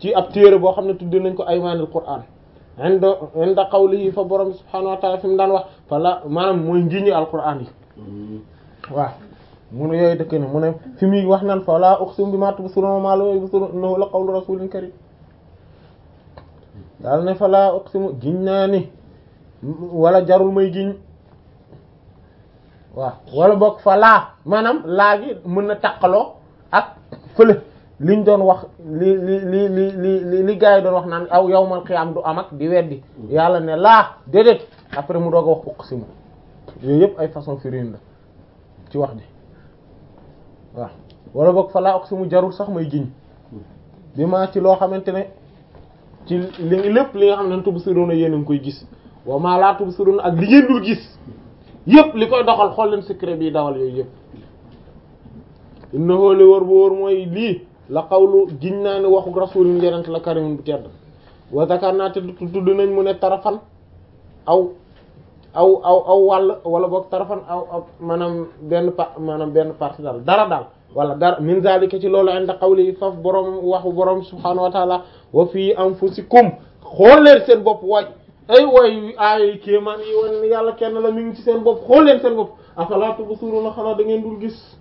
ci ab téere boo xam ne tudde nañ ko aymaanul qur'an inda inda qawlihi fa borom subhanahu wa ta'ala fi mu daan wax fa la maanaam mooy ngiñi alquran yi waaw mu ne yooyu dëkk na mu ne fi muy wax naan fa la uqsimu bima tubsiruna ma la yubsiruna innahu la qawlu rasulin karim daal ne fa la uqsimu giñ naa ni wala jarul may giñ waaw wala boog fa laa maanaam laa gi mën na taqaloo ak fële liñ doon wax li li li li li li gars yi doon wax naan aw yawmal qiyaam du am ak di weddi yàlla ne laa déedéet après mu doog a wax uqsimu yooyu yëpp ay façon firin la ci wax ji waaw wala boog fa laa uqsimu jarul sax may giñ bi ma ci loo xamante ne ci li lépp li nga xam ne tubsiruna yéen a ngi koy gis wa maa laa tubsiruna ak li ngeen dul gis yëpp li koy doxal xool leen secret bi dawal yooyu yëpp innahu li wër bu wër mooy lii la xawlu giñ naa ne waxu rasulin yenent la karimun bu tedd wa zakarna te tudd nañ mu ne tarafan aw aw aw aw wàll wala boog tarafan aw aw maanaam benn pa maanaam benn partie daal dara daal wala dara min zalika ci loolu inda qawli faf borom waxu borom subhanahu wa taala wa fii anfusikum xool leen seen bopp waay ay way ay kéemaan yi wan yàlla kenn la mi ngi ci seen bopp xool leen seen bopp afala tubsiruna xanaa da ngeen dul gis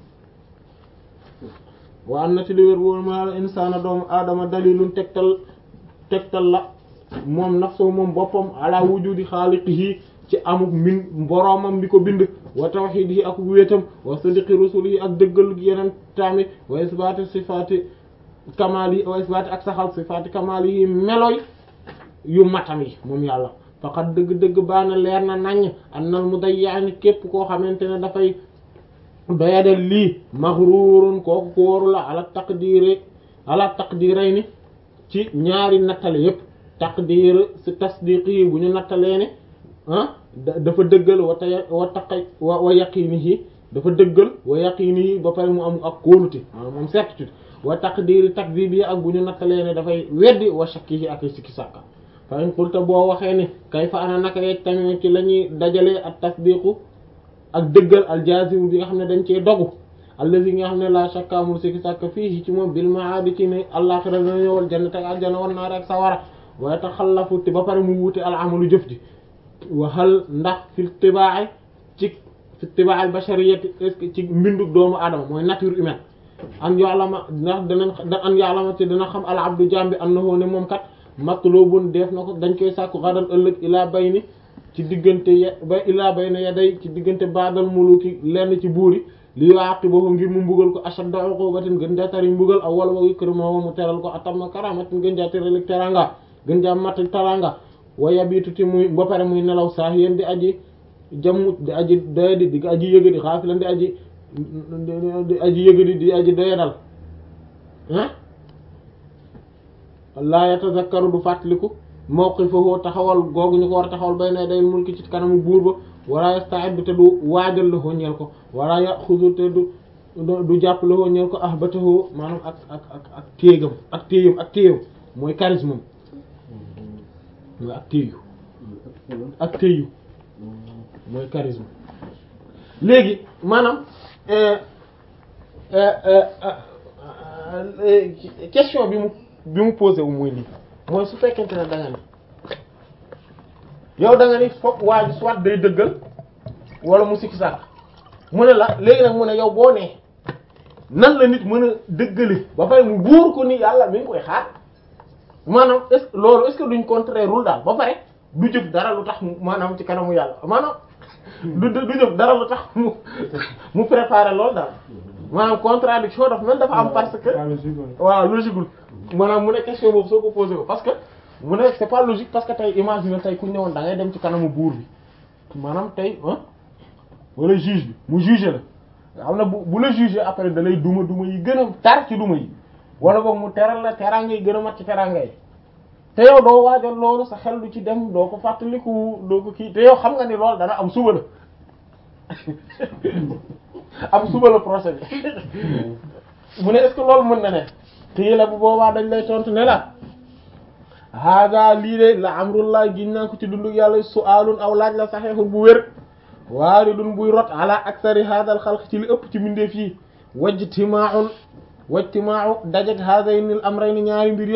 wa am na ci li wér wóor ma insaana doomu aadama dalilun tegtal tegtal la moom nafsu moom boppam ala wujudi xaaliqihi ci amuk min boroomam bi ko bind wa tawxidihi ak wéetam wa sadiqi rusulihi ak dëggal yeneen taami wa isbaati sifaati kamaali wa isbaati ak saxal sifaati kamaali yi meloy yu matam yi moom yàlla faqat dëgg-dëgg baana leer na naññ annal mudayyaani képp koo xamante ne dafay doyadal lii maghrurun kooku ko waru la ala taqdiri ala taqdirayni ci ñaari nattale yépp taqdir si tasdiqi bu ñu nattalee ne ah dafa dëggal wa tay wa taqay wa wa yaqinihi dafa dëggal wa yaqinihi ba pare mu am ak kóolute maanaam moom certitude wa taqdiri takdibi ak bu ñu nattalee ne dafay weddi wa shakkihi ak sikki sàkka fa in qulta boo waxee ne kay fa ana naka yeg tamit ci la ñuy dajalee ak tasdiqu ak dëggal aljazim bi nga xam ne dañ cee dogu allazi nga xam ne la shakka amul sikki sàkka fii ci moom bil maadi ci ne àllaxira dana ñëwal jannat ak aljana wan naar ak sawara waaye tax xalafu te ba pare mu wuute al amalu jëf ji waxal ndax fi tibaa'i ci fi tibaa'i bashariyati est-ce que ci mbindu doomu aadama mooy nature humaine an ya'lama ndax danañ an ya'lama te dana xam al abdu jambi annahu ne moom kat matlubun def na ko dañ koy sàkku xadan ëllëg ilaa bayni ci diggante ya ba ilaa bayna yaday ci diggante baadal muluki lenn ci buuri li yu'aqibuhu ngir mu mbugal ko ashadda uqubatin gën jaa tari mbugal aw wala wa yukramuhu mu teral ko atamma karamatin gën jaa teral teranga gën jaa mat teranga wa yabitu ti muy ba pare muy nelaw saa yéen di aji jammut di aji doyadi di aji yëgadi xaafilan di aji di aji yëgadi di aji doyadal ah laa yatazakkaru du fàttaliku mawqifahu taxawal googu ñu ko war a taxawal bay na day mulki ci kanamu buur ba wala yasta'id te du waajal la ñeel ko wala yaxudu te du du jàpp la ñeel ko ahbatahu maanaam ak ak ak ak téegam ak téyam ak téyam mooy charisme mooy ak téyu ak téyu mooy charisme léegi maanaam question bi mu bi mu posé wu mooy lii mooy su fekkente ne da nga ni yow da nga ni foog waa ji soit day dëggal wala mu sikki sàkk mu ne la léegi nag mu ne yow boo nee nan la nit mën a dëggale ba pare mu wóor ko ni yàlla mi ngi koy xaar maanaam est-ce que loolu est-ce que duñ contraire rul daal ba pare du jëf dara lu tax maanaam ci kanamu yàlla maanaam du du jëf dara lu tax mu mu préparer loolu daal maanaam contradiction dafa mel dafa am parce que waaw logique maanaam mu ne question boobu soo ko posé ko parce que mu ne c'est pas logique parce que tey imagine tey ku ñëwoon da ngay dem ci kanamu buur bi maanaam tey ah wala juge bi mu juger la nga xam ne bu bu la juger après da lay duma duma yi gën a tar ci duma yi wala boog mu teral la teraanga yi gën a mat ci teraanga yi te yow doo waajal loolu sa xel du ci dem doo ko fàttaliku doo ko kii te yow xam nga ni loolu dana am suba la am suba la procès bi mu ne est-ce que loolu mën na ne xii la bu boobaa dañ lay tontu ne la hada lii de la amrullah giñ naa ko ci dundu yàlla su'aalun aw laaj la saxeexul bu wér waaridun buy rot ala aksari hadal xalq ci li ëpp ci mbindeef yi wajtimaa'un wajtimaa'u dajeg hadaynil amrayni ñaari mbir yooyu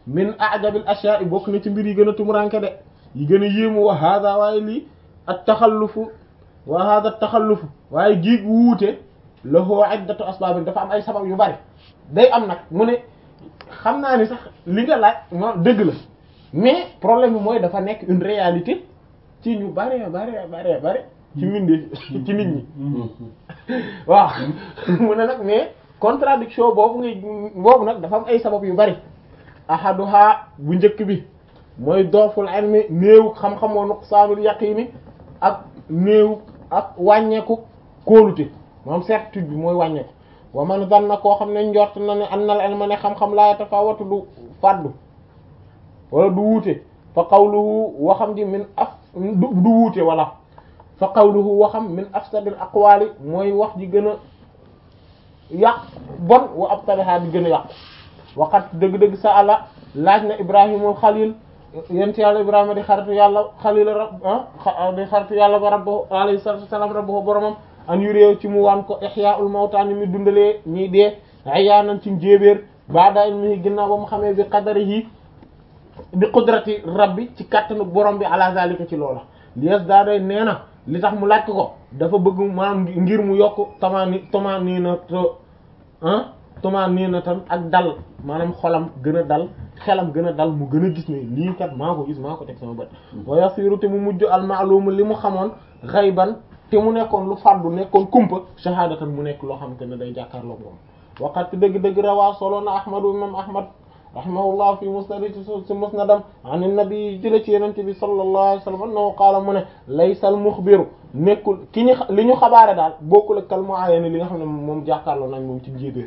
min ajabil ashya'i bokk na ci mbir yi gën a tumuranke de yi gën a yéemu wa hada waaye lii at taxallufu wa hada taxallufu waaye giig wuute lahu iddatu asbaab dafa am ay sabab yu bari day am nag mu ne xam naa ni sax li nga laaj mo dëgg la mais problème bi mooy dafa nekk une réalité ci ñu bare bare bare bare ci mbindee ci nit ñi waaw mu ne nag mais contradiction boobu ngay boobu nag dafa am ay sabab yu bari ahaduha bu njëkk bi mooy dooful ilmi néew xam-xamoo nuqsaanul yaqiini ak néew ak wàññeeku kóolute moom certitude bi mooy wàññeeku wa man zanna koo xam ne njort na ne annal ilma ne xam-xam laa yatafawatu du faddu wala du wuute fa qawluhu waxam ji min af du du wuute wala fa qawluhu waxam min afsadil aqwali mooy wax ji gën a yàq bon wa abtaliha di gën a yàqu waqat dëgg-dëgg sa àlla laaj na ibrahimul xalil yent yàlla ibrahima di xaritu yàlla xalil rab di xaritu yàlla ba rabbu alayhi salatu wasalam rabbu boromam an yu réew ci mu wan ko ihyaul mawta ni mi dundalee ñiy dee ayaanan ci njéebéer baada ilmihi ginnaaw ba mu xamee bi qadarihi bi qudrati rabbi ci kattanu borom bi ala zalika ci loola lies daa day nee na li tax mu laaj ko dafa bëgg maanaam ngir mu yokk tamaani tamaani na to ah tamaani na tam ak dal maanaam xolam gën a dal xelam gën a dal mu gën a gis ne lii kat maa ko gis maa ko teg sama bët wa yasiru te mu mujj al ma'lum li mu xamoon xayban te mu nekkoon lu faddu nekkoon kumpa shahadatan mu nekk loo xamante ne day jàkkaarloo moom waqat dëgg-dëgg rawaa solo na ahmadu imam ahmad rahimahullah fi musnad ci musnadam an nabi jële ci yenente bi sallallahu alayhi wasallam annahu qaala mu ne laysa al muxbiru nekkul ki ñu li ñu xabaare daal bokkul ak kal muayyan li nga xam ne moom jàkkaarloo nañ moom ci njéebéer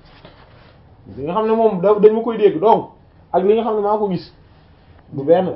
li nga xam ne moom da dañ ma koy dégg donc ak li nga xam ne maa ko gis du benn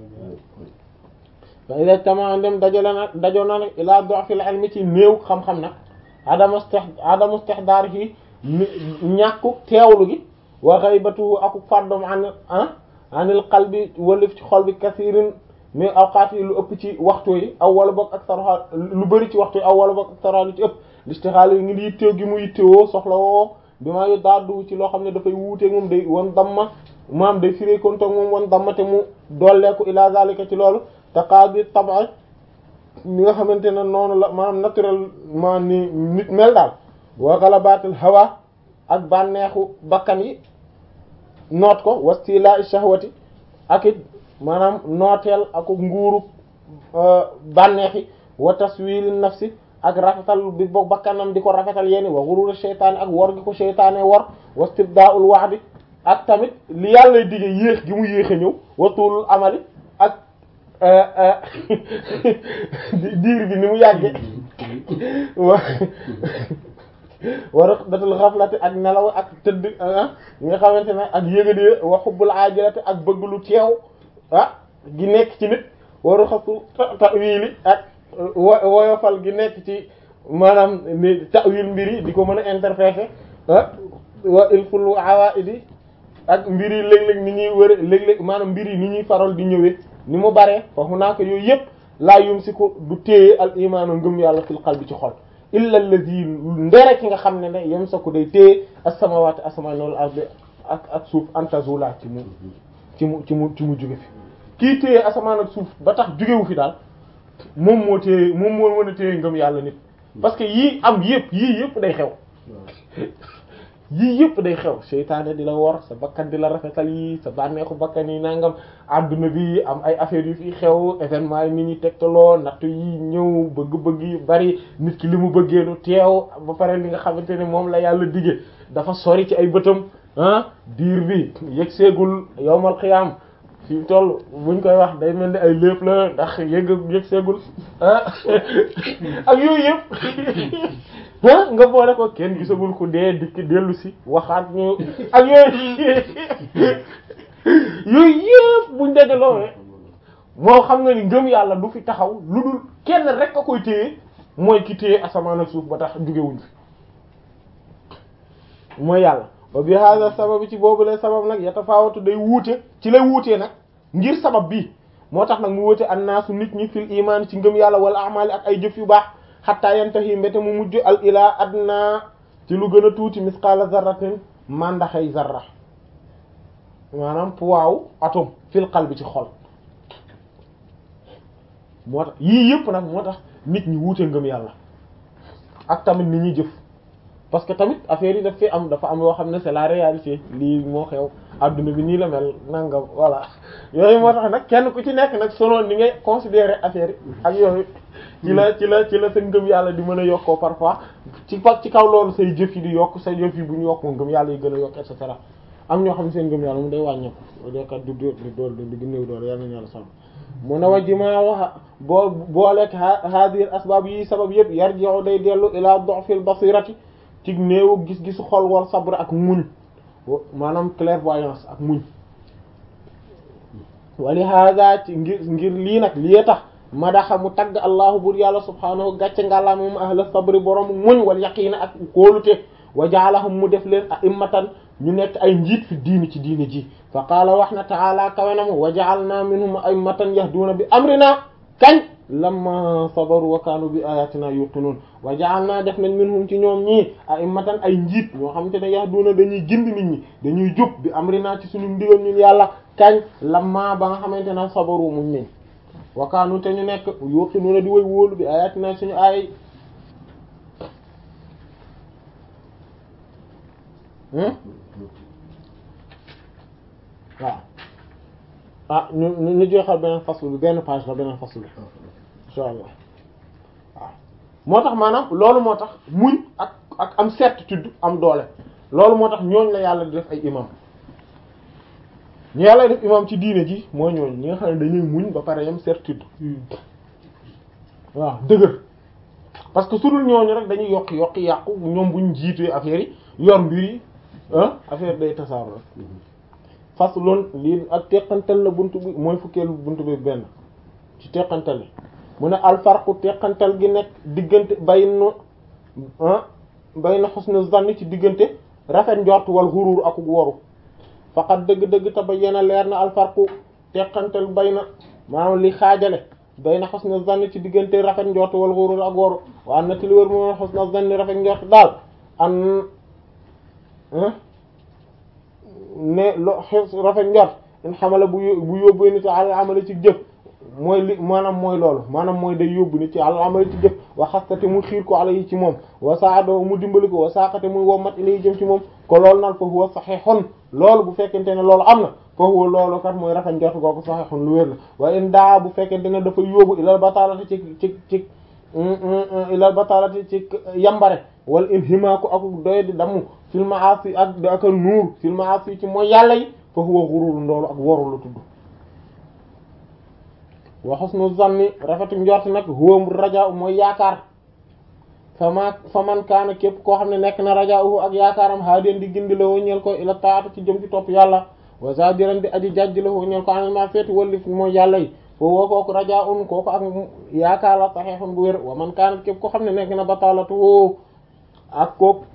fa ida tama dem dajale nag dajoo na nag ila du'fil ilmi ci néew xam-xam nag adamu st adamu istihdaar yi ñàkku teewlu gi wa ghaybatu aku fàddom an ah anil qalbi walif ci xol bi kasirin mais awqaat yi lu ëpp ci waxtu yi aw wala boog ak saroxa lu bëri ci waxtu yi aw wala boog ak saroxa lu ci ëpp listixaal yi ngi yitteew gi mu yittewoo soxla woo bi maa yu daaddu ci loo xam ne dafay wuuteeg moom day wan damma maam day firé kontoog moom wan damma te mu dolleeku ila zalika ci loolu taqaadi tab'a ni nga xamante ne noonu la maanaam naturellement ni nit mel daal wa ghalabaatil hawa ak bànneexu bakkan yi noot ko wastila shahwati ak it maanaam nooteel ak nguuru bànneexi wa taswili nafsi ak rafetal bi boog bakkanam di ko rafetal yéeni wa ghurur sheytaani ak wor gi ko sheytaane wor wastibdaa'ul wa'di ak tamit li yàlla dige yéex gi mu yéex a ñëw wa tuulul amali ak diir bi ni mu yàgge wa wa raqdatul ghaflati ak nelaw ak tëdd ñi nga xamante ne ak yëgadee wa hubbul ajilati ak bëgg lu teew ah gi nekk ci nit wa ruxasu ta'wili ak woyofal gi nekk ci maanaam ni ta'wil mbir yi di ko mën a interpréter ah wa ilful awaidi ak mbir yi léeg-léeg ni ñuy wër léeg-léeg maanaam mbir yi ni ñuy faral di ñëwee ni mu baree foofu naa ko yooyu yëpp laa yum si ko du téye al imaanu ngëm yàlla fil qalbi ci xol illa allazi ndere ki nga xam ne ne yam sa ko day téye as-samawati asmaan wal ardi ak ak suuf antazula ci mu ci mu ci mu ci mu jóge fi kii téye asamaan ak suuf ba tax jógewu fi daal moom moo téye moom moo mën a téye ngëm yàlla nit parce que yii am yëpp yii yëpp day xew yii yëpp day xew seytaane di la wor sa bakkan di la rafetal yi sa bànneexu bakkan yi nangam adduna bi am ay affaires yu fi xew événement yi nit ñi tegtaloo nattu yi ñëw bëgg-bëgg yi bari nit ki li mu bëggee lu teew ba pare li nga xamante ne moom la yàlla dige dafa sori ci ay bëtam ah diir bi yëg seegul yowmal xiyaam fi toll buñ koy wax day mel ni ay lépp la ndax yëg yëg seegul ah ak yooyu yëpp ah nga boole ko kenn gisagul ku dee dikk dellu si waxaat ñu ak yooyu yooyu yëpp buñ dajaloo moo xam nga ni ngëm yàlla du fi taxaw lu dul kenn rek a koy téye mooy ki téye asamaan ak suuf ba tax jugewuñ fi mooy yàlla wa bi hada sabab ci boobu lay sabab nag yatafaawatu day wuute ci lay wuutee nag ngir sabab bii moo tax nag mu wuute annaasu nit ñi fil iman ci ngëm yàlla wala amali ak ay jëf yu baax xatta yantahi mbete mu mujj al ilaa adna ci lu gën a tuuti misqaala zarratin mandaxay zarra maanaam poids atome fil qalbi ci xol moo tax yii yëpp nag moo tax nit ñi wuute ngëm yàlla ak tamit ni ñuy jëf parce que tamit affaire yi daf fi am dafa am yoo xam ne c'est la réalité lii moo xew adduna bi nii la mel nangam voilà yooyu moo tax nag kenn ku ci nekk nag selon ni ngay considérer affaire yi ak yooyu ci la ci la ci la sa ngëm yàlla di mën a yokkoo parfois ci pa ci kaw loolu say jëf yi di yokk say jëf yi bu ñu yokk ngëm yàlla yi gën a yokk et cetera am ñoo xam ne seen ngëm yàlla mu day wàññeeku dookat du dóor di dool di gën néew doole yàlla nañu yàlla sàmm mu ne wajji maa wax boo booleeg hadir asbab yi sabab yëpp yarji'u day dellu ila du'fil basirati ci néewu gis-gisu xol wal sabr ak muñ maanaam clairvoyance ak muñ wali hada ci ngir ngir lii nag lii tax madaxa mu tagg allahu bur yàlla subhaanahu gàcce ngàllaa moom ahla sabri borom muñ wal yaqiina ak kóolute wa jaalahum mu def leen a'immatan ñu nekk ay njiit fi diini ci diini ji fa qaala wax na ta'ala kawenam wa ja'alna minhum a'immatan yahduuna bi amrina kañ lamma sabaru wa kaanu bi ayatina yuqinun wa ja'alna def nañ minhum ci ñoom ñii a'immatan ay njiit ñoo xamante ne yahduuna dañuy gindi nit ñi dañuy jub bi amrina ci suñu ndigal ñun yàlla kañ lamma ba nga xamante ne sabaru muñ nañ wa kaanu te ñu nekk yuqinuna di way wóolu bi ayatina suñu aay waaw ah ñu ñu jeexal beneen faslu bi benn page la beneen faslu bi insha allah waaw moo tax maanaam loolu moo tax muñ ak ak am certitude am doole loolu moo tax ñooñ la yàlla di def ay imam ñu yàlla def imam ci diine ji moo ñooñ ñi nga xam ne dañuy muñ ba pare yam certitude waaw dëgër parce que su dul ñooñu rek dañuy yokki yokki yàqu ñoom buñ jiitee affaire yi yor mbir yi ah affaire day tasaaroo rek fas loon lii ak teqantal la buntu bi mooy fukkeelu buntu bi benn ci teqantal yi mu ne alfarqu teqantal gi nekk diggante bayna ah bayna husnu zanni ci diggante rafet njort wal xuruur ak woru faqat dëgg-dëgg tabayyana leer na alfarqu teqantal bayna maanaam li xaajale bayna husnu zanni ci diggante rafet njort wal xuruur ak woru waa na ti li wër mu husnu zanni rafet njort daal an ne lo rafet njort in xamala bu bu yóbbu nit ci àlal amali ci jëf mooy li maanaam mooy loolu maanaam mooy day yóbbu nit ci àlal amali ci jëf wa xastate mu xiir ko ala yi ci moom wa saado mu dimbali ko wa saaqate muy wommat ilay jëm ci moom ko loolu naan fa huwa sahihun loolu bu fekkente ne loolu am na fa huwa loolu kat mooy rafet njort googu sahihun lu wér la wa in daa bu fekkente ne dafa yóbbu ilal batalati ci ci ci ilal batalati ci yambare wal inhimaaku ak doy di damm fil ma'asi ak ak nuur fil ma'asi ci mooy yàlla yi fa huwa ghurur ndoolu ak woru la tudd wa husnu zanni rafetu njort nag huwa raja mooy yaakaar fama faman kaana képp koo xam ne nekk na raja'uhu ak yaakaaram haadien di gindi la ñeel ko ila taatu ci jëm ci topp yàlla wa zadiran di aji jajj la ñeel ko anil ma feeti walli mooy yàlla yi foo woo kooku raja'un kooku ak yaakaar la sahihun bu wér wa man kaana képp koo xam ne nekk na batalatu ak kook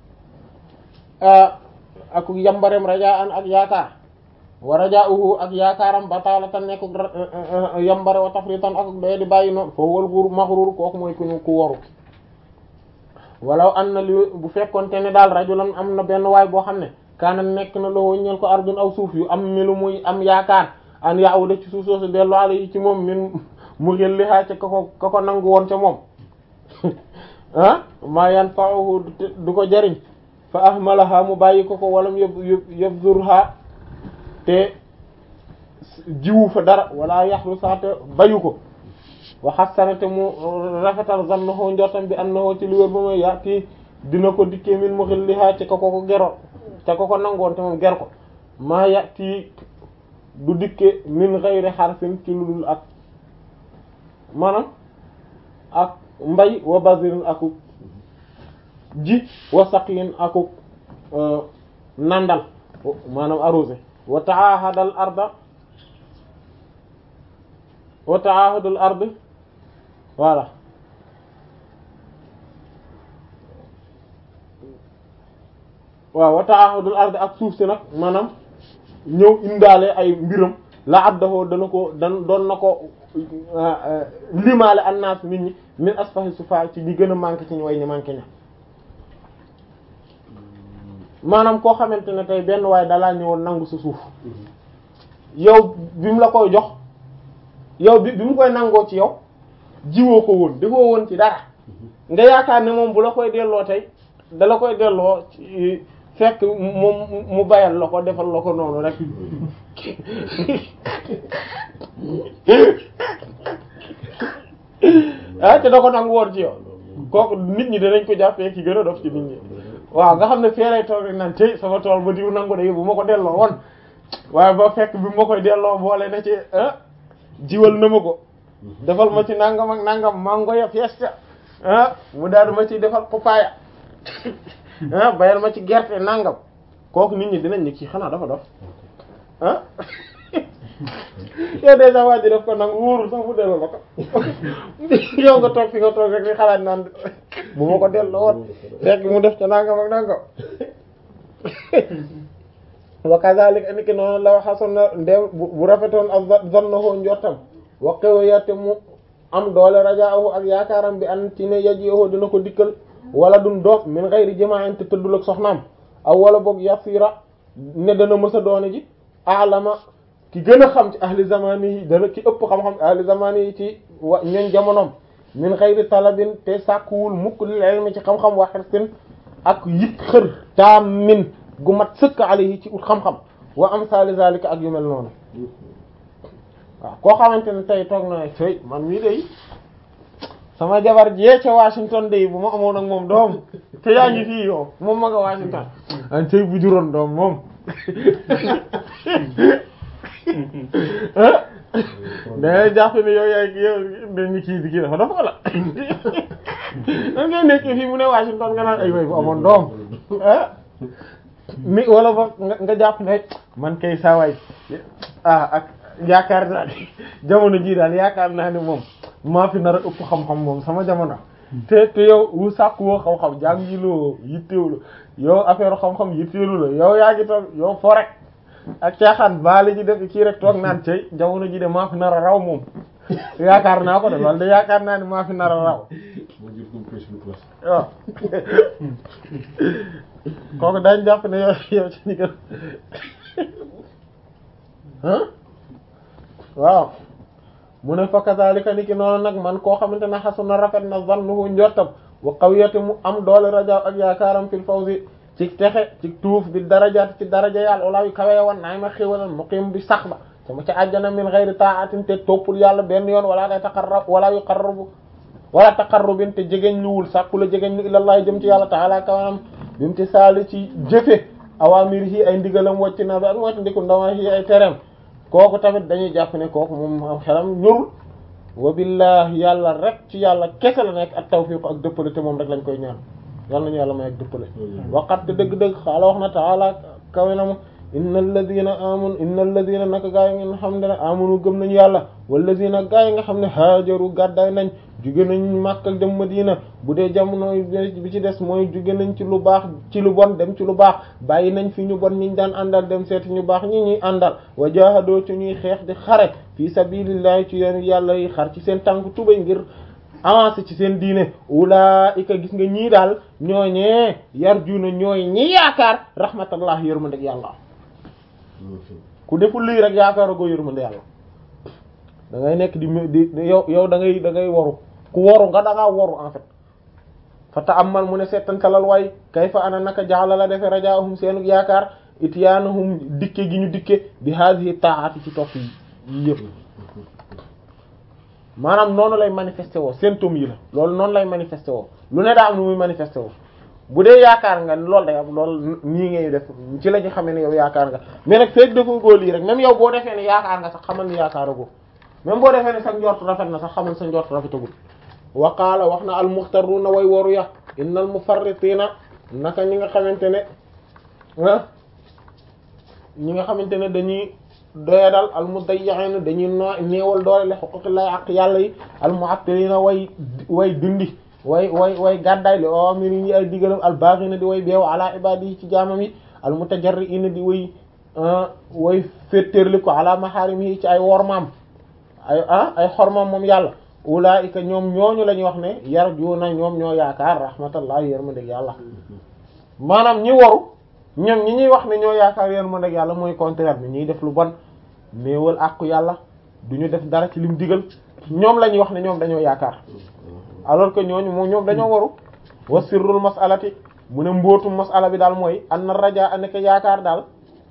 ak yambarem rajaan ak yaakaar wa rajauhu ak yaakaaram batalatan nekk yambare wa tafritan ak doye di bàyyi noonu foo wal gur maxrur kooku mooy ku ñu ku waru walaw an na li bu fekkonte ne daal rajulan am na benn waay boo xam ne kaana nekk na loo ñeel ko ardun aw suuf yu am milu muy am yaakaar an yaawuda ci suuf soosu dellu ala yi ci moom min mu xel li xaa ca ka ko ka ko nangu woon ca moom ah maa yanfa'uhu du ko jariñ fa ahmalaha mu bàyyi ko ko walam yab yabzurha te jiwu fa dara wala yaxlu saate bayu ko wa hassana te mu rafetal zannahu njortam bi annahu ci li wér ba mooy yaati dina ko dikkee min muxilliha ci ko ko gero te ko ko nangoon te moom ger ko maa yaati du dikke min ghayri harfin ci lu dul ak maanaam ak mbay wa bazirin akuk ji wa saqiin akuk nandal maanaam arrosé wa taahadal arda wa taahadul ard voilà waaw wa taahadul ard ak suuf si nag maanaam ñëw indaale ay mbiram la addahoo dana ko dan doon na ko limaale annaas nit ñi min asfahi sufa ci ñi gën a manqué ci ñu way ñu manqué ña maanaam koo xamante ne tey benn waaye dalaa ñëwoon nangu sa suuf yow bi mu la koy jox yow bi bi mu koy nangoo ci yow jiwoo ko woon defoo woon ci dara nga yaakaar ne moom bu la koy delloo tey da la koy delloo ci fekk moom mu bayal la ko defal la ko noonu rek ah te da ko nangu woon ci yow kooku nit ñi danañ ko jàppee ki gën a dof ci nit ñi waaw nga xam ne feeree toog rek naan tey sama tool ba diw nangu de bu ma ko delloo woon waaye ba fekk bi ma koy delloo boole na ci ah jiwal na ma ko defal ma ci nangam ak nangam mango ya fiesta ah mu daal ma ci defal papaya ah bayal ma ci gerte nangam kooku nit ñi dinañ ne kii xanaa dafa dof ah yow déjà waa ji def ko nag wóorul sax mu delloo la ko yow nga toog fi nga toog rek di xalaat naan bu ma ko delloo woon fekk mu def ca nangam ak nangam wa kazalika niki noonu la xasoon na ndew bu rafetoon ak zannahu njortam wa qawiyate mu am doole rajaahu ak yaakaaram bi an ci ne yajihu dina ko dikkal wala dun doog min ghayri jama'in te tëddul ak soxnaam aw wala boog yasira ne dana mësa doone ji alama ki gën a xam ci ahli zamani yi dana ki ëpp xam-xam ahli zamani yi ci wa ñoñ jamonoom min ghayri talabin te sàkkuwul mukk lil ilmi ci xam-xam wa hirsin ak yit xër taamin gu mat sëkk alayhi ci ut xam-xam wa amsali zalika ak yu mel noonu waaw koo xamante ne tey toog na ne tey man mii day sama jabar jee ca Washington day bu ma amoon ak moom doom te yaa ngi fii yow moom ma nga Washington an tey bu juróon doom moom dangay jàpp ne yow yaay yow dañu kii bi kii dafa dafa la dan ngay nekk fii mu ne Washington nga naan ay way bu amoon doom ah mi wala ba nga jàpp ne man kay saawaay ah ak yaakaar naa ne jamono jii daal yaakaar naa ne moom maa fi nar a ëpp xam-xam moom sama jamono te te yow wu sàkk woo xam-xam jàngiloo yitteewlu yow affaire xam-xam yitteelu la yow yaa ngi toog yow fo rek ak caaxaan baale ji def kii rek toog naan cey jamono ji de maa fi nar a raw moom yaakaar naa ko de loolu de yaakaar naa ne maa fi nar a raw waaw kooku dañ jàpp ne yow yow ci ñi gën ah waaw mu ne fa kazalika ni ki noonu nag man koo xamante ne xasuna rafet na zannuhu njortam wa qawiyati mu am doole raja ak yaakaaram fil fawzi ci texe ci tuuf bi darajaat ci daraja yàlla wala yu kawee woon naay ma xéwalal muqim bi sax ba sama ci àjjana min ghayri ta'atin te toppul yàlla benn yoon wala day taqarrab wala yu qarrabu wala taqarrubin te jegeñ luwul sàkku la jegeñ lu ilallaah jëm ci yàlla ta'ala kawanam bi mu ci saali ci jëfe awamir yi ay ndigalam wàcc na bi ak wàcc ndiku ndawa yi ay tereem kooku tamit dañuy jàpp ne kooku moom am xelam ñorul wa billahi yàlla rek ci yàlla kese la nekk ak tawfiq ak dëppale te moom rek lañ koy ñaan yàlla nañu yàlla may ak dëppale waqat te dëgg-dëgg xaala wax na taala kawe na mu inna alladina amanu inna alladina naka gaa yi nga xam ne amanu gëm nañu yàlla walladina gaa yi nga xam ne haajaru gàddaay nañ jóge nañ Makka dem Madina bu dee jamono bi ci des mooy jóge nañ ci lu baax ci lu bon dem ci lu baax bàyyi nañ fi ñu bon ñiñ daan àndal dem seeti ñu baax ñi ñuy àndal wa jahadoo ci ñuy xeex di xare fi sabilillahi ci yoonu yàlla yi xar ci seen tànk tubay ngir avancé ci seen diine ulaika gis nga ñii daal ñooñee yarjuna ñooy ñi yaakaar rahmatallah yërmandeg yàlla ku deful lii rek yaakaar agoo yërmande yàlla da ngay nekk di di yow yow da ngay da ngay waru ku waru nga da ngaa waru en fait fa ta'ammal mu ne seetantalal waay kayfa ana naka jaala la defe rajaahum seenu yaakaar ityaanahum dikke gi ñu dikke bi hadhihi ta'ati ci topp yi yëpp maanaam noonu lay manifesté woo symptômes yi la loolu noonu lay manifesté woo lu ne daa am nu muy manifesté woo bu dee yaakaar nga loolu day am loolu nii ngay def ci la ñu xamee ne yow yaakaar nga mais nag feeg dafa góor lii rek même yow boo defee ne yaakaar nga sax xamal ni yaakaar agoo même boo defee ne sa njort rafet na sax xamal sa njort rafetagul wa qaala wax na al muxtaruna way waru ya innal mufarritina naka ñi nga xamante ne ah ñi nga xamante ne dañuy doyadal al mudayyi'ina dañuy no néewal doole le xuquqillahi ak yàlla yi al mu'attilina way way dindi way way way gàddaay li awamir yi ay digalam al baghina di way beew ala ibadihi ci jaamam yi al mutajarri'ina di way way féttéerli ko ala maharimihi ci ay wormaam ay ah ay xormaam moom yàlla ulaika ñoom ñooñu la ñuy wax ne yarjuuna ñoom ñoo yaakaar rahmatullah yërmande yàlla maanaam ñi waru ñoom ñi ñuy wax ne ñoo yaakaar yërmande ak yàlla mooy contraire bi ñuy def lu bon néewal àqu yàlla du ñu def dara ci lim digal ñoom la ñuy wax ne ñoom dañoo yaakaar alors que ñooñu moom ñoom dañoo waru wa sirrul mas'alati mu ne mbootum mas'ala bi daal mooy an na raja nekk yaakaar daal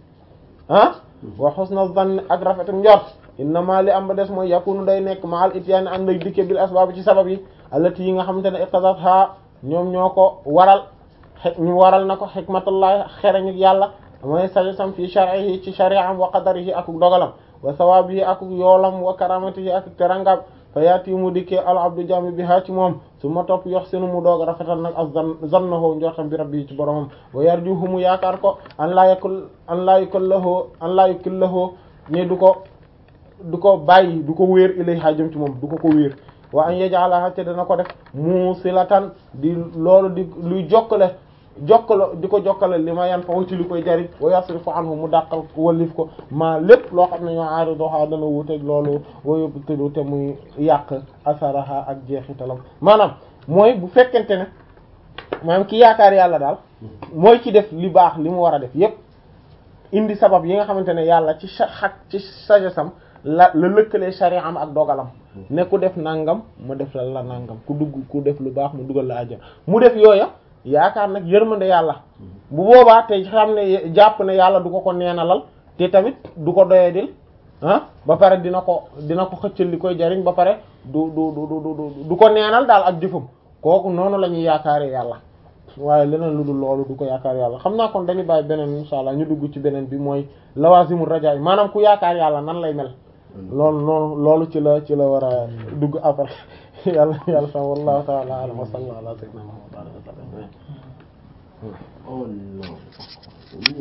ah wa husna zann ak rafetum njort innama li am ba des mooy yakunu day nekk maal ityaani ànd day dikke bil asbaab ci sabab yi allati yi nga xamante ne iqtadatha ñoom ñoo ko waral xe ñu waral na ko xikmatullahi xereñu yàlla mooy sajasam fi shar'ihi ci shari'am wa qadarihi ak dogalam wa sawabihi ak yoolam wa karamatihi ak terangam fa yaati mu dikkee al abdu jami bi haa ci moom su ma topp yox senu mu doog rafetal nag ak zan zannahu njortam bi rabbi ci boromam wa yarjuhu mu yaakaar ko an laa yakul an laa yukallahu an laa yukallahu ne du ko du ko bàyyi du ko wéer ilay jëm ci moom du ko ko wéer wa an yaj'alaha te dana ko def musilatan di loolu di luy jokkale jokkalo di ko jokkale li ma yan fa ci li koy jariñ wa yasrifu anhu mu dàqal wallif ko maa lépp loo xam ne ñoo aari doxaa dana wuteeg loolu wa yubtilu te muy yàq asaraha ak jeexitalam maanaam mooy bu fekkente ne maanaam ki yaakaar yàlla daal mooy ci def li baax li mu war a def yépp indi sabab yi nga xamante ne yàlla ci xak ci sagesam la la lëkkalee sharia am ak dogalam ne ku def nangam mu def la la nangam ku dugg ku def lu baax mu dugal la àjjana mu def yooya yaakaar nag yërmande yàlla bu boobaa te xam ne jàpp ne yàlla du ko ko neenalal te tamit du ko doyadil ah ba pare dina ko dina ko xëccal li koy jariñ ba pare du du du du du ko neenal daal ak jëfam kooku noonu la ñuy yaakaaree yàlla waaye leneen lu dul loolu du ko yaakaar yàlla xam naa kon dañuy bàyyi beneen insha allah ñu dugg ci beneen bi mooy lawazimu raja yi maanaam ku yaakaar yàlla nan lay mel loolu loolu loolu ci la ci la war a dugg après yàlla yàlla sax wallahu ta'ala a'lam wa sallallahu ala sayyidina Muhammad Oh no.